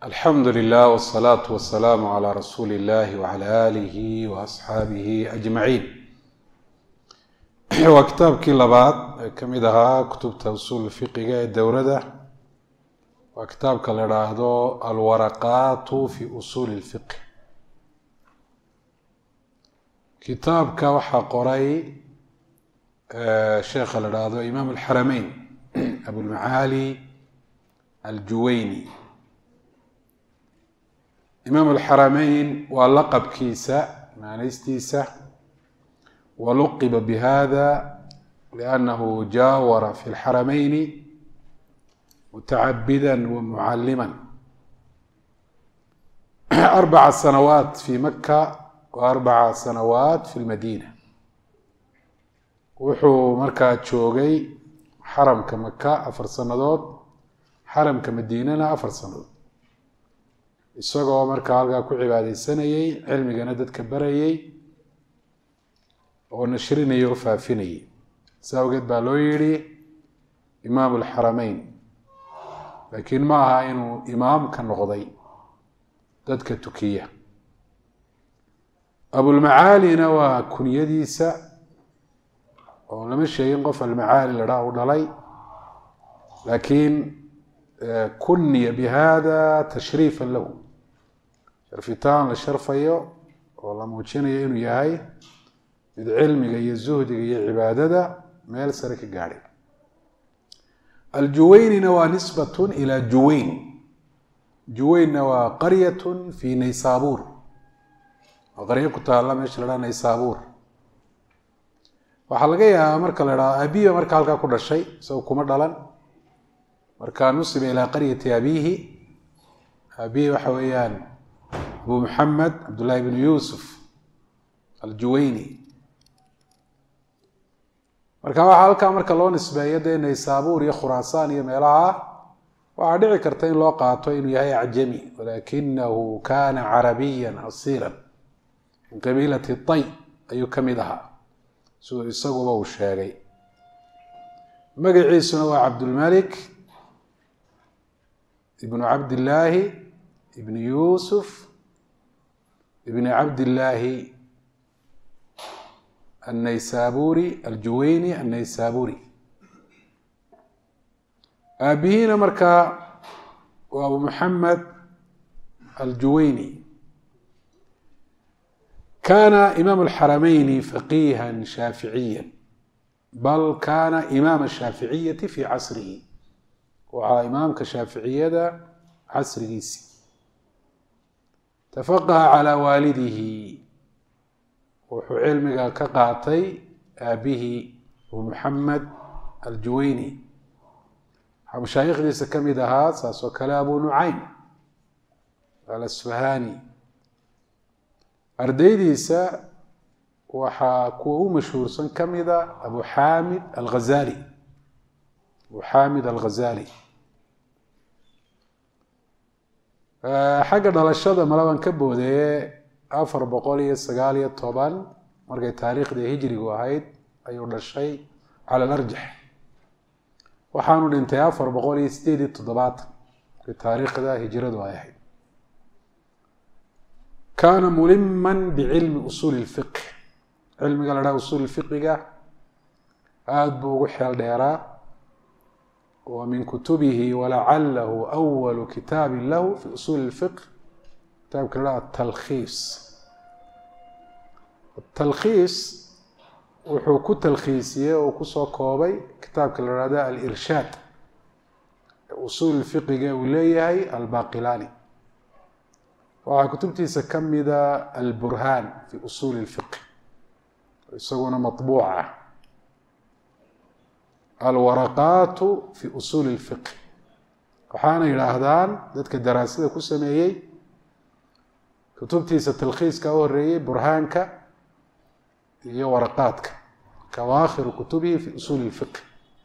alxamdu lilah wsalaatu wasalaamu calaa rasuuli illahi wacala aalihi wa asxaabihi ajmaciin waa kitaabkii labaad ee ka mid ahaa kutubta usuul fiqiga ee dowrada waa kitaabka la idhaahdo alwaraqaatu fi usuuli lfiqh kitaabka waxaa qoray sheekha la idhaahdo imaam alxarameyn abulmacaali aljuweyni imaam alxarameyn waa laqabkiisa maanaystiisa waluqiba bihada liannahu jaawara fi lxarameyni mutacabida wa mucalima arbaca sanawaat fi maka wa arbaca sanawaat fi lmadiina wuxuu markaa joogay xaramka maka afar sanadood xaramka madiinana afar sanadood isagoo markaa halkaa ku cibaadeysanayey cilmigana dadka barayey oo nashrinayay oo faafinayay saa awgeed baa loo yidhi imaamu alxarameyn laakiin ma aha inuu imaam ka noqday dadka tukiya abulmacaalina waa kunyadiisa oo lama sheegin qof almacaali la dhaa u dhalay laakiin kuniya bihada tashriifa lahu sharfitaan la sharfayo oo la muujinayo inuu yahay mid cilmiga iyo zuhdiga iyo cibaadada meel sare ka gaadhay aljuweynina waa nisbatun ilaa juweyn juweynna waa qaryatun fi naysaabuur waa qaryo ku taalla meesha la dhaha naysaabuur waxaa laga yaabaa marka la dhaha abiya marka halkaa ku dhashay isago kuma dhalan marka nusiba ilaa qaryati abiihi abihi waxa weeyaan abu maxamed cabdullaahi bnu yuusuf aljuweyni marka waxaa halkaa marka loo nisbeeyo dee naysaabuur iyo khuraasaan iyo meelaha waxaa dhici karta in loo qaato inuu yahay acjami walakinahu kana carabiya asiila min qabiilati tay ayuu ka mid ahaa siduu isaguba uu sheegay magaciisuna waa cabdulmalik ibnu cabdillaahi ibni yuusuf ibni cabdillaahi annaysaburi aljuweyni annaysaburi aabihiina markaa waa abu maxamed aljuweyni kana imaam alxarameyni faqiiha shaaficiya bal kana imaama shaaficiyati fi casrihi waxaa imaamka shaaficiyada casrigiisi tafaqaha calaa waalidihi wuxuu cilmiga ka qaatay aabihii abu maxamed aljuweyni waxaa mashaayikhdiisa ka mid ahaa saas oo kale abu nucaym alasfahani ardaydiisa waxaa kuwa u mashhuursan ka mida abu xamid alghazali abu xamid alghazali xagga dhalashada malaban ka boodeeye afar boqol iyo sagaal iyo toban markay taariikhdii hijrigu ahayd ayuu dhashay cala alarjax waxaanu dhintay afar boqol iyo sideed iyo toddobaatan markay taariikhda hijradu ay ahayd kaana muliman bicilmi usuuli lfiqh cilmiga la dhaha usuul fiqiga aada buu ugu xeel dheeraa wa min kutubihi walacalahu awalu kitaabin lahu fi usuuli lfiqh kitaabka la dhaha atalkhiis atalkhiis wuxuu ku talkhiisiyey oo kusoo koobay kitaabka la hahda alirshaad usuul fiqiga uu leeyahay albaqilani waxaa kutubtiisa ka mida alburhaan fi usuuli lfiqh isaguna maطbuuc ah alwaraqaatu fi usuuli lfiqh waxaana yidhaahdaan dadka daraasada ku sameeyey kutubtiisa talkhiiska u horeeyey burhaanka iyo waraqaadka kawaakhiru kutubihi fi usuuli lfiqh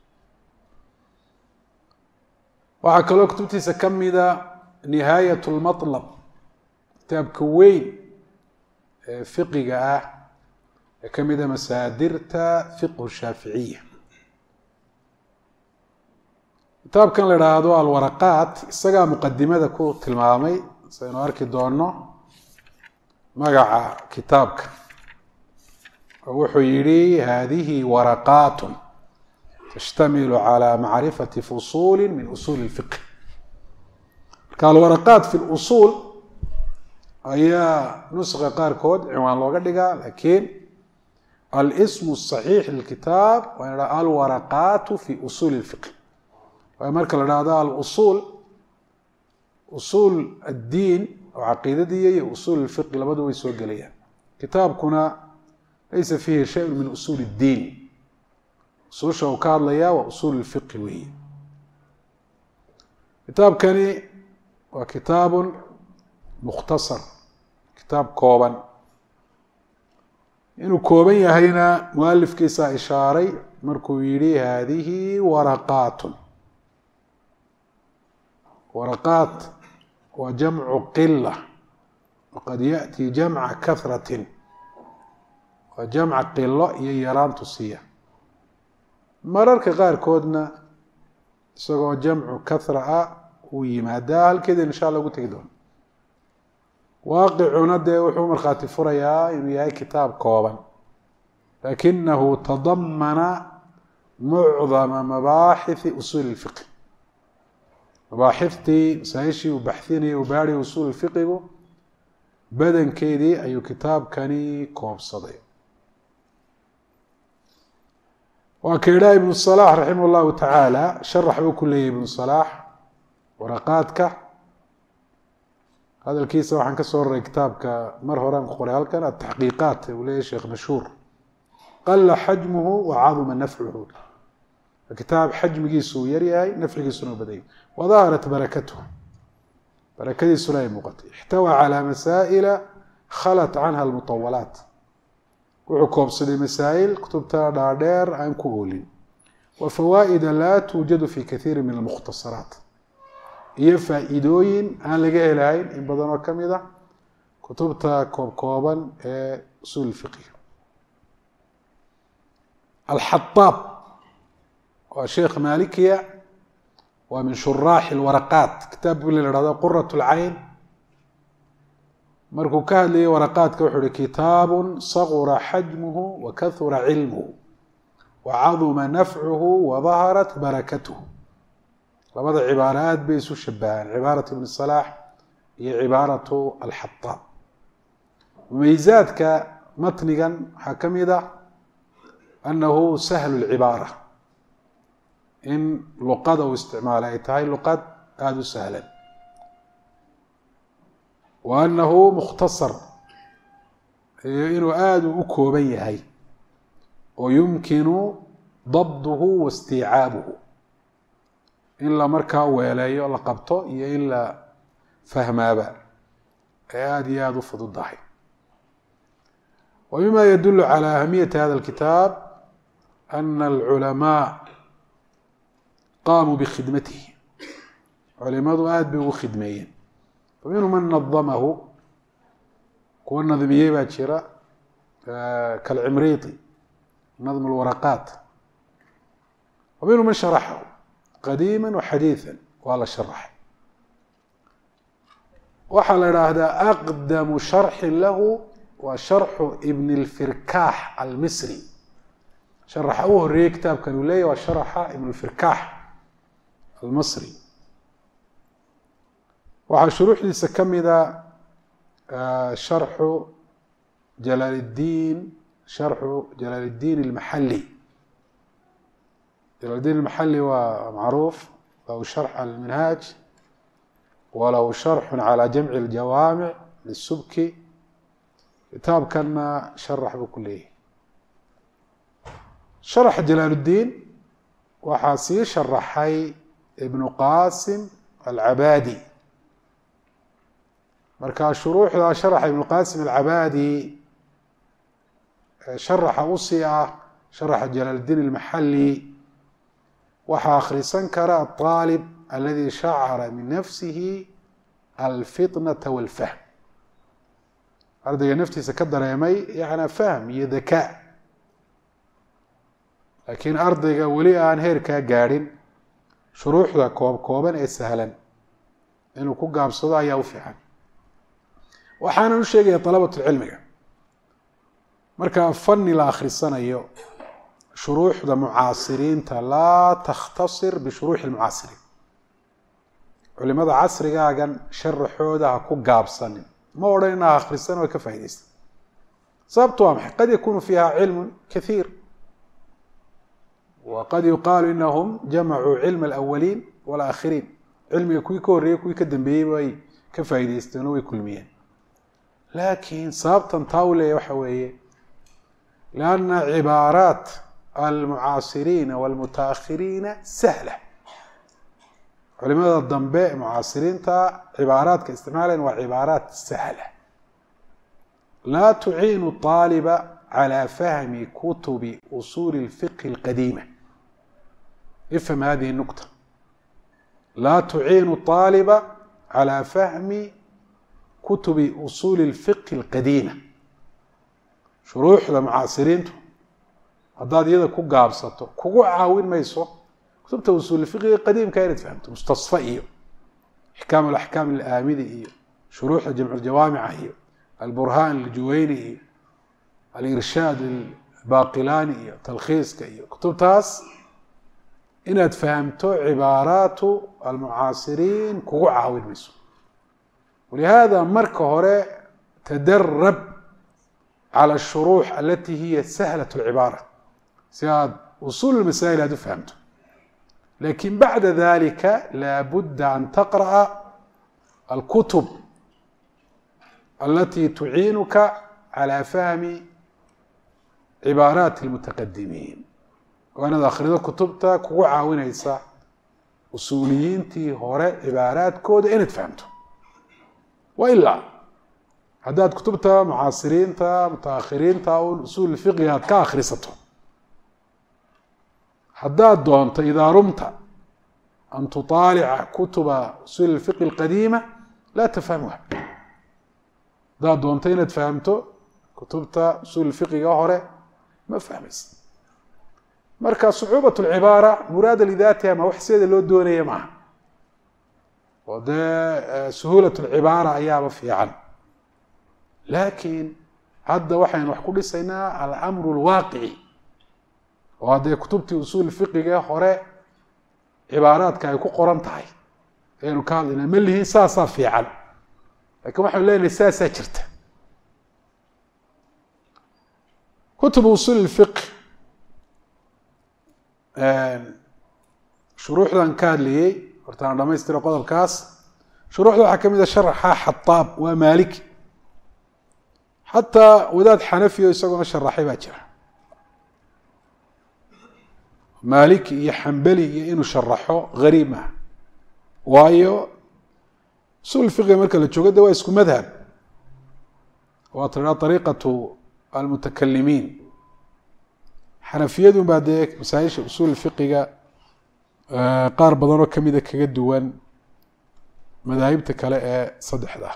waxaa kaloo kutubtiisa ka mida nihaayat lmatlab kitaabka weyn ee fiqiga ah ee ka mida masaadirta fiqhu shaaficiya kitaabkan la idhaahdo alwaraqaat isagaa muqadimada ku tilmaamay saynu arki doono magaca kitaabka oo wuxuu yidhi hadihi waraqaat tashtamilu calى macrifati fusuuli min usuuli اlfiqh marka alwaraqaat fi lusuul ayaa nuska qaarkood ciwaan looga dhigaa lakiin alsmu الصaxiix lilkitaab waa in alwaraqaat fi usuuli اlfiqh waayo marka la dhahdo alusuul usuul addiin oo caqiidadiiya iyo usuul اlfiqi labadu way soo gelayaan kitaabkuna laysa fiihi shayun min usuul اddiin usuusha uu ka hadlayaa waa usuul اlfiqi weeye kitaabkani waa kitaabun mukhtasar kitaab kooban inuu kooban yahayna mualifkiisaa ishaaray markuu yihi hadihi waraqaatun waraqaat waa jamcu qila waqad yaأti jamca kahratin waa jamca qilo iyo yaraantu siiya mararka qaarkoodna isagoo jamcu kahra ah uu yimaadaa halkeeda insha allah ugu tegi doono waaqicuna dee wuxuu markhaati furayaa inuu yahay kitaab kooban lakinahu tadamana mucdama mabaaxithi usuuli اlfiqh mabaaxiftii masaa-ishii uu baxinayay uu baari usuul fiqigu badankeedii ayuu kitaabkani koobsaday waa ka idhaha ibnu salaax raximah اllahu tacaala sharax buu ku leeyahy ibnu salaax waraqaadka hadalkiisa waxaan ka soo raray kitaabka mar horean ku qoray halkan ataxqiiqaat uu leeyahy sheekh mashhuur qala xajmuhu wa caduma nafcuhu kitaab xajmigiisu uu yaryahay nafcigiisuna u badayay wadaharat barakatuh barakadiisuna ay muuqatay ixtawaa calaa masaa'ila khalat canha almutawalaat wuxuu koobsaday masaa'il kutubta dhaadheer aan ku oolin wa fawaa'ida laa tuujadu fi kaiiri min almukhtasaraat iyo faa-iidooyin aan laga helahayn in badan oo ka mid a kutubta koobkooban ee usuul fiqiga alxaaab waa sheekh malikiya waa min shuraaxi lwaraqaat kitaab bu la hahdo qurat lcayn markuu ka hadlayay waraqaadka wuxuu uhi kitaabu sagura xajmuhu wa kahura cilmuhu wa caduma nafcuhu wa daharat barakatuhu labada cibaaro aad bay isu shabahaan cibaaratu ibn salaax iyo cibaaratu alxaaab mumayzaadka matnigan waxaa ka mid a anahu sahlu lcibaara in luqada uu isticmaalay ay tahay luqad aada u sahlan wa anahu mukhtasar iyo inuu aada u kooban yahay oo yumkinu dabduhu wa istiicaabuhu in la markaa weeleeyo la qabto iyo in la fahmaaba ay aada iyo aada u fududahay wa mima yadulu calى ahamiyati hada اlkitaab ana alculamaa qaamuu bikhidmatihi culimadu aada bay ugu khidmeeyeen faminhu man nadamahu kuwa nadmiyey baa jira kalcimriiti nadm اlwaraqaat wa minhu man sharaxahu qadiima waxadiiثa waa la sharaxay waxaa la idhaahdaa aqdamu sharxi lahu waa sharxu ibn اlfirkaax almisri sharaxa u horeeyey kitaabkan uu leeyahy waa sharaxa ibn اlfirkaax almasri waxaa shuruuxdiisa ka mida sharxu jalaal اddiin sharxu jalaal اddiin اlmaxali jalaal اddiin اlmaxali waa macruuf lahu sharx alminhaaj walahu sharxu calى jamci اljawaamic lisubki kitaabkanna sharax buu ku leeyahay sharaxa jalaal اddiin waxaa sii sharaxay ibnu qasim alcabaadi marka shuruuxda sharaxa ibnu qasim alcabaadi sharaxa usii ah sharaxa jalaal اddiin اlmaxali waxaa akhrisan kara aطaalib aladi shacara min nafsihi alfitnata walfahm ardayga naftiisa ka dareemay yana fahm iyo dakaa laakiin ardayga weli aan heerkaa gaadhin shuruuxda koob kooban ee sahlan inuu ku gaabsado ayaa u fiican waxaanan u sheegaya dalabatulcilmiga marka fani la akhrisanayo shuruuxda mucaasiriinta laa takhtasir bishuruuxi lmucaasiriin culimada casrigaagan sharaxooda ha ku gaabsanin ma odhan inaa akhrisan oo ka faa'idaysta sababtu waa maxay qad yakunu fiiha cilmu kaiir wa qad yuqaalu inahum jamacuu cilma alawaliin walaakhiriin cilmiga kuwii ka horreeyey kuwii ka dambeeyey bay ka faa'idaysteen oo way kulmiyeen laakiin sababtan taa u leeya waxa weeye lianna cibaaraat almucaasiriina walmutaakhiriina sahla culimada dambe mucaasiriinta cibaaraadka isticmaalayan waa cibaaraat sahla laa tuciinu طaaliba calى fahmi kutubi usuuli اlfiqhi اlqadiima ifham hadihi الnukta laa tuciinu طaaliba calى fahmi kutubi usuuli اlfiqhi اlqadiima shuruuxda mucaasiriintu haddaad iyada ku gaabsato kugu caawin mayso kutubta usuul fiqiga qadiimka inaad fahamto mustasfa iyo ixkaam alaxkaam alaamidi iyo shuruuxda jamculjawaamica iyo alburhaan aljuweyni iyo alirshaad albaqilani iyo talkhiiska iyo kutubtaas inaad fahamto cibaaraatu almucaasiriin kugu caawin mayso walihada marka hore tadarab calى الshuruux alati hiya sahlat اlcibaara si aad usuul masaa'il aad u fahamto lakin bacda dalika laabudda an taqra'a alkutub alati tuciinuka calى fahmi cibaaraati اlmutaqadimiin waa inaad akhrido kutubta kugu caawinaysa usuuliyiintii hore cibaaraadkooda inaad fahamto wa ilaa haddaad kutubta mucaasiriinta mutaakhiriinta un usuul fiqiga aad ka akhrisato haddaad doonto idaa rumta an tuطaalica kutuba usuul اfiqhi اlqadiima laa tafhamha haddaad doonto inaad fahamto kutubta usuul fiqiga hore ma fahmaysa marka sucuubat اlcibaara muraada lidaatiha ma wax sideeda loo doonaya maaha oo dee suhuulat اlcibaara ayaaba fiican laakiin hadda waxaynu wax ku dhisaynaa alamru اlwaaqici oo haddee kutubtii usuul fiqiga hore cibaaraadka ay ku qoran tahay ayaynu ka hadlaynaa ma lihiin saasaa fiican lakin waxaynu leenahay saasaa jirta kutub usuul اfiq shuruuxdan ka hadlayey hortaan dhamaystira qodobkaas shuruuxda waxaa ka mid a sharaxa xataab waa maaliki xataa wadaad xanafiyo isaguna sharaxay baa jira maaliki iyo xambeli iyo inuu sharaxo gariib ah waayo usuul fiqiga marka la joogo de waa isku madhab waa tiraa ariiqatu almutakalimiin xanafiyadun baa dee masaaisha usuul fiqiga qaar badanoo kamida kaga duwan madaahibta kale ee saddexda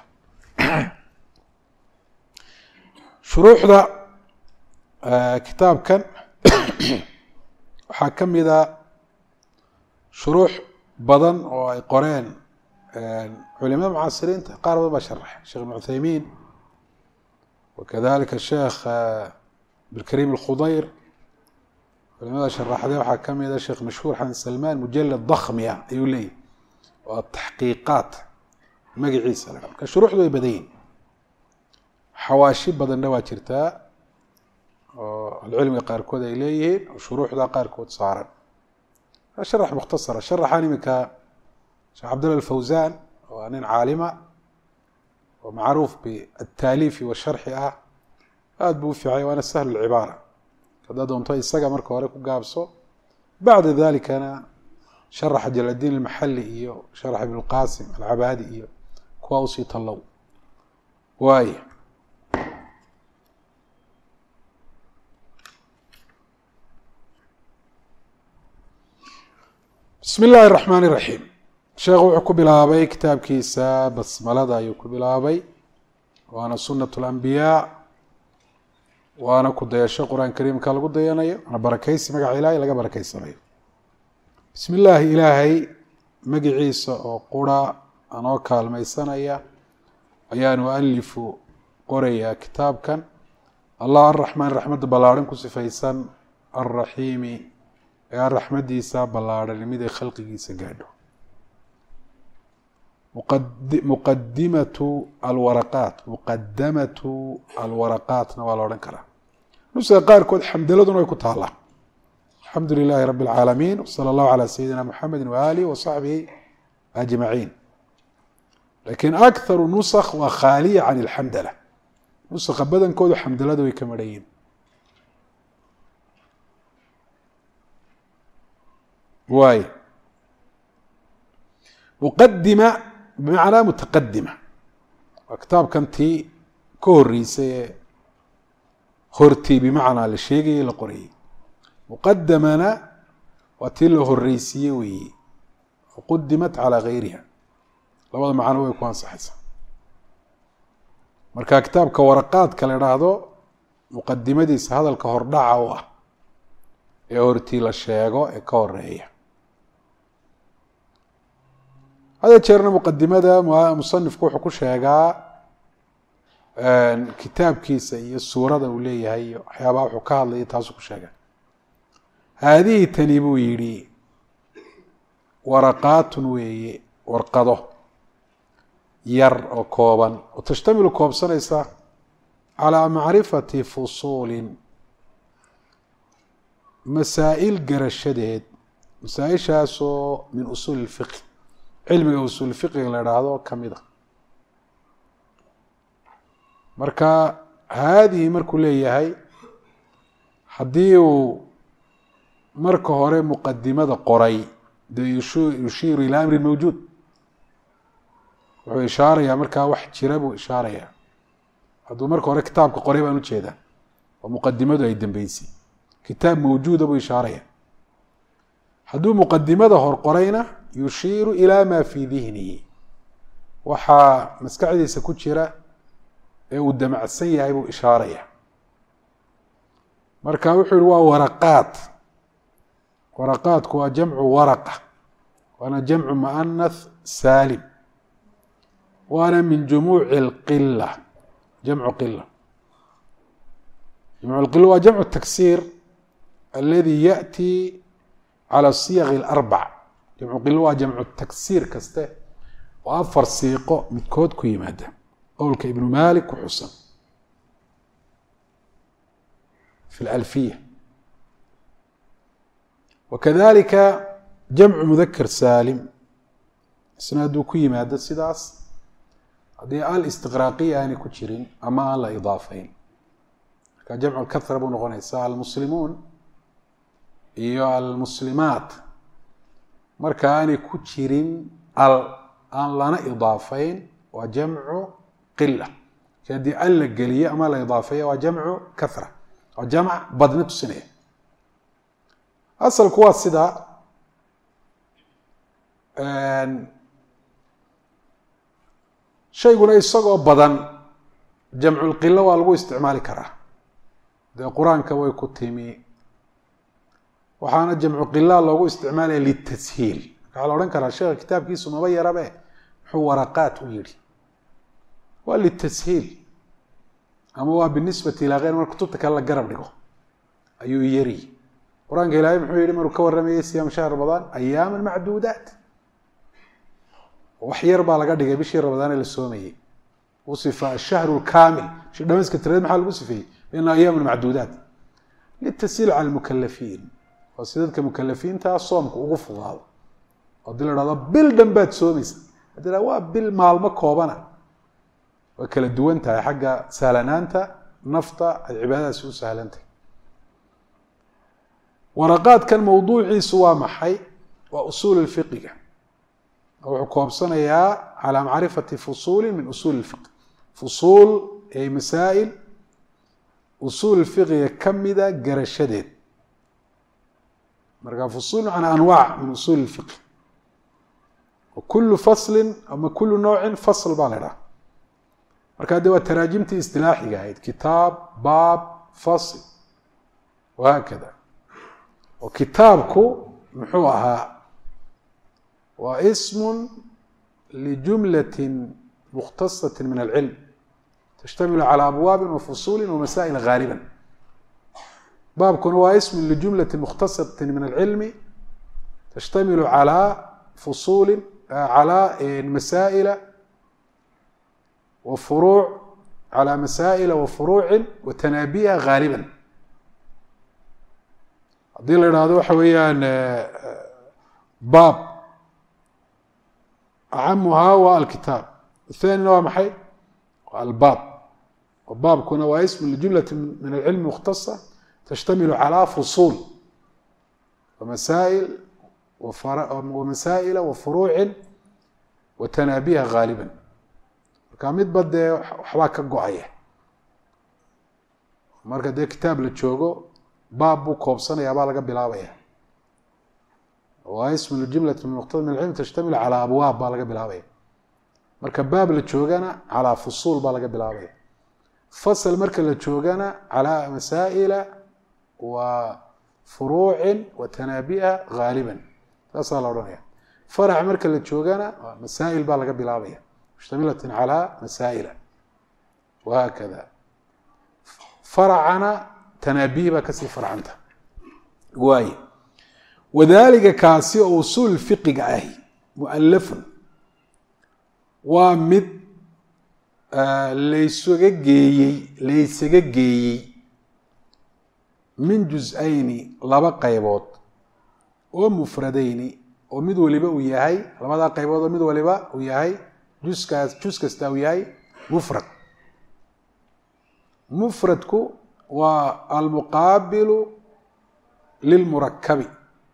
shuruuxda kitaabkan waxaa ka mida shuruux badan oo ay qoreen culimada mucaasiriinta qaar badan baa sharaxay sheekh ibn cuthaymiin wakadalika sheekh abdilkariim alkhudayr culimada sharaxde waxaa ka mida sheekh mashhuur xasan salmaan mujalad dakmiya ayuu leeyahy waa taxqiiqaat magaciisa la marka shuruuxdu way badan yihin xawaashi badanna waa jirtaa oo alcilmiga qaarkood ay leeyihiin oo shuruuxda qaarkood saaran sharax mukhtasara sharaxan iminka sheekh cabdullah alfawsan waa nin caalima oo macruuf biataaliifi washarxi ah aada buu u fiicay waana sahlu lcibaara haddaad doonto isaga marka hore ku gaabso bacda dalikana sharaxa jaladiin almaxali iyo sharax ibn lqasim alcabaadi iyo kuwa usii tallow waaya bismi illaahi الraxmaan الraxiim sheekhu wuxuu ku bilaabay kitaabkiisa basmalada ayuu ku bilaabay waana sunat اlambiyaa waana ku dayasho qur-aan kariimka lagu dayanayo waana barakeysi magaca ilaahay laga barakeysanayo bismi illaahi ilaahay magiciisa oo qura anoo kaalmaysanaya ayaan ualifu qorayaa kitaabkan allah araxmaan raxmadda ballaarhan ku sifaysan alraxiimi ee aan raxmaddiisa ballaarhan mid ay khalqigiisa gaadho muqadimatu alwaraqaat muqadamatu alwaraqaatna waa la odhan karaa nuska qaarkood xamdaladuna way ku taallaa alxamdu lilaahi rabi اlcaalamiin wsala allahu calaa sayidina muxamedi waaalih wasaxbihi ajmaciin lakiin akharu nusakh waa khaaliya can ilxamdala nusakha badankoodu xamdalada way ka marhayiin waay muqadima bimacnaa mutaqadima waa kitaabkan tii ka horeysay ee hortii bimacnaa la sheegayey la qorayey muqadamana waa tii la horeysiiye weeye faqudimat calaa gayriha labada macno way ku ansaxaysaa marka kitaabka waraqaadka la idhaahdo muqadimadiisa hadalka hordhaca u ah ee hortii la sheego ee ka horeeya hada jeerna muqadimada musanifku wuxuu ku sheegaa kitaabkiisa iyo suurada uu leeyahay iyo waxyaabaha wuxuu ka hadlaya taasuu ku sheegaa haadihi tani buu yidhi waraqaatun weeye warqado yar oo kooban oo tashtamilu koobsanaysa calaa macrifati fusuulin masaa'il garashadeed masaa-ishaasoo min usuuli ilfiqi cilmiga usuul fiqiga la idhaahdo ka mid a marka haadihi markuu leeyahay haddii uu marka hore muqadimada qoray dee yushiiru ilaa amrin mawjuud wuxuu ishaarayaa markaa wax jira buu ishaarayaa hadduu marka hore kitaabka qoray baan ujeedaa oo muqadimadu ay dambeysay kitaab mawjuuda buu ishaaraya hadduu muqadimada hor qorayna yushiiru ilaa maa fii dihnihi waxaa maskaxdiisa ku jira ee uu damacsan yahay buu ishaaraya marka wuxuu yihi waa waraqaad waraqaadku waa jamcu waraqa waana jamcu muanath saalim waana min jumuuci اlqila jamcu qila jamcu qila waa jamcu taksiir aladi yaأti calى siyaq اlarbac jamcu qila waa jamcu taksiir kaste oo afar siiqo midkood ku yimaada qowlka ibnu malik ku xusan fi اlalfiya wakadalika jamcu mudakar saalim isna hadduu ku yimaado sidaas haddii al istiqraaqiya aanay ku jirin ama aan la idaafeyn marka jamcu kahra buu noqonaysa almuslimuun iyo almuslimaat marka aanay ku jirin al aan lana idaafeyn waa jamcu qila ki haddii al la geliyo ama la idaafeeyo waa jamcu kahra waa jamc badna tusinaya asalku waa sida shayguna isagoo badan jamculqilo waa lagu isticmaali karaa dee qur-aanka way ku timi waxaana jamcu qila loogu isticmaalaya litashiil waxaa la odhan karaa sheekha kitaabkiisu maba yarabe muxuu waraqaat u yihi waa litashiil ama waa binisbati ilaa keyr mar kutubta kale la garab dhigo ayuu yari qur-aanka ilaahay muxuu yihi maruu ka warramayay siyaam shahr ramadaan ayaama macduudaat wax yar baa laga dhigay bishii ramadaane la soomayey usifa ashahru lkaamil bishi dhamayska tiradeed maxaa lagu sifeeyey biana ayaaman macduudaat litashiil cala lmukalafiin oo si dadka mukalafiintaa soomka ugu fudaado haddii la dhahdo bil dhan baad soomaysa haddii la waa bil maalmo koobana way kala duwan tahay xagga sahlanaanta nafta ay cibaadadaasi u sahlantahay waraqaadkan mawduuciisu waa maxay waa usuul fiqiga wuxuu koobsanayaa calaa macrifati fusuuli min usuuli اfiq fusuul ay masaa'il usuul fiqiga kamida garashadeed marka fusuul macnaa anwaac min usuuli اfiq kulu faslin ama kulu noocin fasl baa la idhaha marka de waa taraajimtii istilaaxiga ahayd kitaab baab fasl wahaakada oo kitaabku muxuu ahaa waa ism lijumlati mukhtasati min alcilm tashtamilu calى abwaabi wafusuuli wamasaa'il gaaliba baabkuna waa ism lijumlati mukhtasati min alcilmi tashtamilu calى fusuuli calى masaa'ila wa furuuc calى masaa'ila wa furuuci wa tanaabiha gaaliba haddii la idhaahdo waxa weeyaan baab acamuhaa waa alkitaab athanina waa maxay waa albaab baabkuna waa ism lijumlati min alcilmi mukhtasa tashtamilu calى fusuul wamasaa'il wamasaa'ila wa furuuci wa tanaabiha gaaliba marka midba dee waxbaa ka go-aya marka dee kitaab la joogo baab buu koobsanaya baa laga bilaabaya waa ism ljumlati min muqtada min alcilm tashtamilu calaa abwaab baa laga bilaabaya marka baab la joogana calaa fusuul baa laga bilaabaya fasl marka la joogana calaa masaa'ila wa furuucin wa tanaabiha gaaliba saasaa la odhanaya farac marka la joogana masaa'il baa laga bilaabaya mushtamilatin calaa masaa'ila wahaakada faracana tanaabihi baa kasii farcanta waay wadalika kaasi oo usuul fiqiga ahi mualafun waa mid laysaga geeyey laysaga geeyey min jus-ayni laba qaybood oo mufradayni oo mid waliba uu yahay labadaa qaybood oo mid waliba uu yahay juskaas jus kasta uu yahay mufrad mufradku waa almuqaabilu lilmurakabi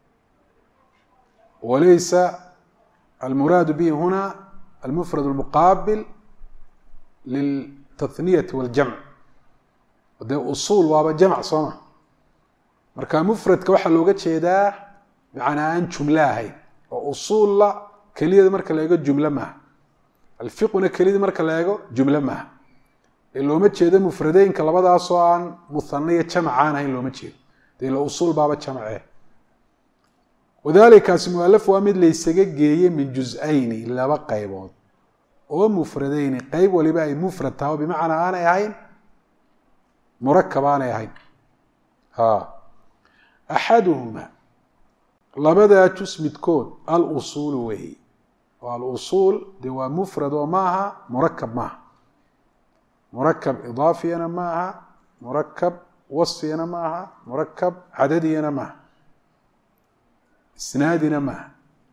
walaysa almuraadu bihi huna almufrad almuqaabil liltathniyati waljamc dee usuul waaba jamc sooma marka mufradka waxaa looga jeedaa macnaa aan jumlo ahayn oo usuulla keliyada marka la eego jumlo maaha alfiquna keliyada marka la eego jumlo maaha ee looma jeedo mufradeynka labadaasoo aan muhaniyo jamc aan ahayn looma jeedo dee la usuul baaba jamce wadalikaasi mualaf waa mid laysaga geeyey min jus-ayni laba qaybood oo mufradeyni qeyb waliba ay mufrad taha o bimacnaa aanay ahayn murakab aanay ahayn axaduhuma labadaa jus midkood alusuulu weeye oo alusuul dee waa mufrad oo maaha murakab maaha murakab idaafiyana ma aha murakab wasfiyana ma aha murakab cadadiyana maaha isnaadina maaha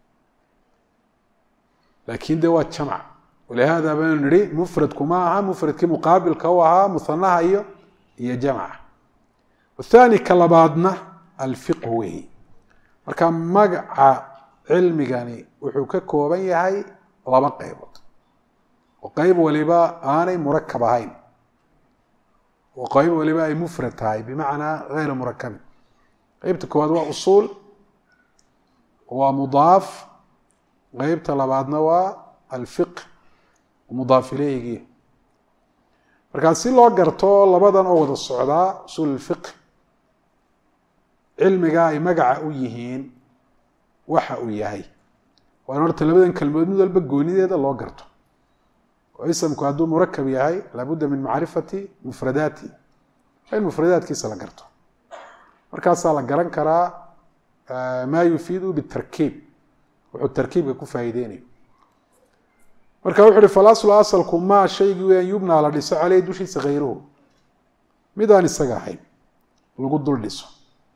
laakin de waa jamc walihada baynu nihi mufradku ma aha mufradkii muqaabilka u ahaa muhanaha iyo iyo jamca wathani ka labaadna alfiqhu weyi marka magaca cilmigani wuxuu ka kooban yahay laba qaybood oo qeyb waliba aanay murakab ahayn oo qeyb waliba ay mufrad tahay bimacnaa geyra murakabin qeybta koowaad waa usuul waa mudaaf qeybta labaadna waa alfiq mudaaf ileyhigii markaa si loo garto labadan oo wada socdaa usuul alfiq cilmiga ay magaca u yihiin waxa uu yahay waa in horta labadan kelmood mid walba goonideeda loo garto oo isamku hadduu murakab yahay laabudda min macrifati mufradaati in mufradaatkiisa la garto markaasaa la garan karaa maa yufiidu bitarkiib wuxuu tarkiibka ku faa'iideynayo marka wuxu uhi falaslu asalku maa shaygii weyan yubnaa la dhiso caleyhi dushiisa khayruhu mid aan isaga ahayn lagu dul dhiso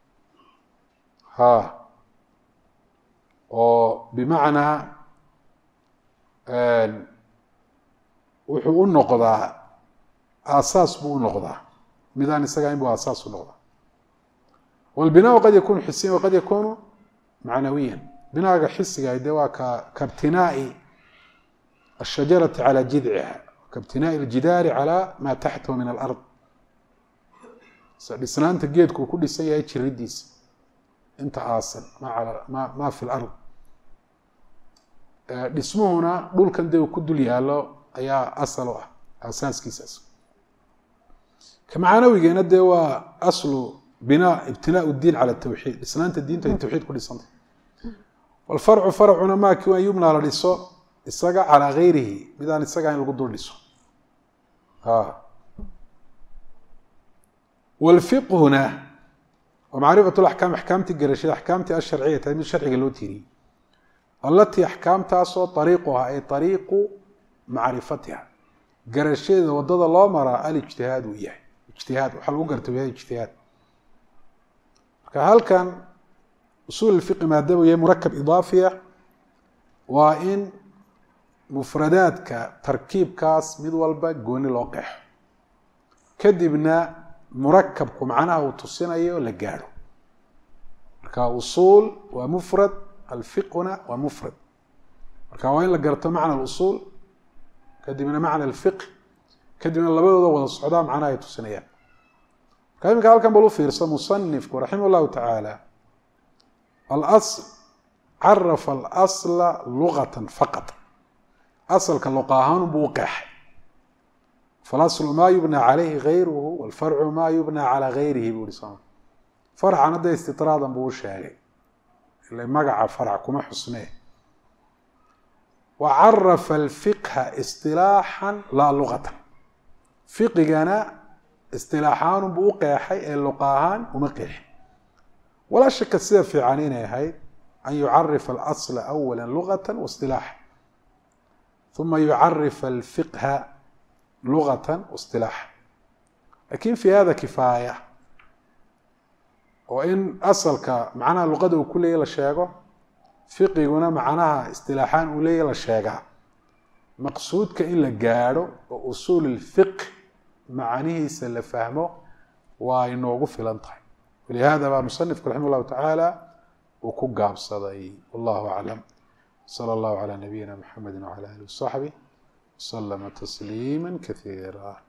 ha oo bimacnaa wuxuu u noqdaa aasaas buu u noqdaa mid aan isaga ahayn buu aasaas u noqdaa walbinaau qad yakunu xisiyan waqad yakunu macnawiyan binaaga xisiga de waa ka kabtinaai ashajarati calى jidciha kabtinaai ljidaari calى maa taxtahu min alard dhisnaanta geedku uu ku dhisan yahay jiridiisa inta aasan ma ma fi lard dhismuhuna dhulkan dee uu ku dul yaalo ayaa asal u ah aasaaskiisaas ka macanawigeena dee waa aslu binaa ibtinaa diin cala tawxiid dhisnaanta diintu ay tawxiid ku dhisantay walfarcu farcuna maaki an yumnaa la dhiso isaga calaa gayrihi midaan isagaa in lagu dul dhiso walfiqhuna waa macrifat laxkaam axkaamtii garashada axkaamtii asharciya tahay mid sharciga loo tiiriyey allatii axkaamtaasoo ariiquha ay ariiqu macrifatiha garashadeeda wadada loo maraa alijtihaad uu yahay ijtihaad waxaa lagu garta yahay ijtihaad marka halkan usuul fiqi maadaama yahay murakab idaafiya waa in mufradaadka tarkiibkaas mid walba gooni loo qeexo kadibna murakabku macnaha uu tusinayo la gaadho marka usuul waa mufrad alfiqhuna waa mufrad marka waa in la garto macna alusuul kadibna macna alfiqh kadibna labadooda wada socdaa macnaha ay tusinayaan marka iminka halkan bal u fiirsa musanifku raximah llahu tacaala alasl carafa alasla lugatan faqat asalka luqa ahaan buu u qeexay falaslu maa yubnaa calayhi gayruhu walfarcu maa yubnaa calaa gayrihi buu ihi soma farcan hadda istitraadan buu u sheegay ila magaca farc kuma xusnee wa carafa alfiqha isilaaxan laa luqatan fiqigana istilaaxaanun buu u qeexay ee luqa ahaan uma qeexin walaa shaka sida fiican inay ahayd an yucarifa alasla awala lugata waistilaaxa uma yucarifa alfiqha lugata waistilaaxa lakin fi hada kifaaya oo in asalka macnaha luqada uu ku leeyahy la sheego fiqiguna macnaha istilaaxaan uu leeyahy la sheegaa maqsuudka in la gaadho oo usuul ilfiqh macanihiisa la fahmo waa inoogu filan tahay walihada baa musanifku raximah llahu tacaala uu ku gaabsaday wallahu aclam sala allahu calaa nabiyina mxamedi wcala alih wasaxbih waslama tasliima kasiira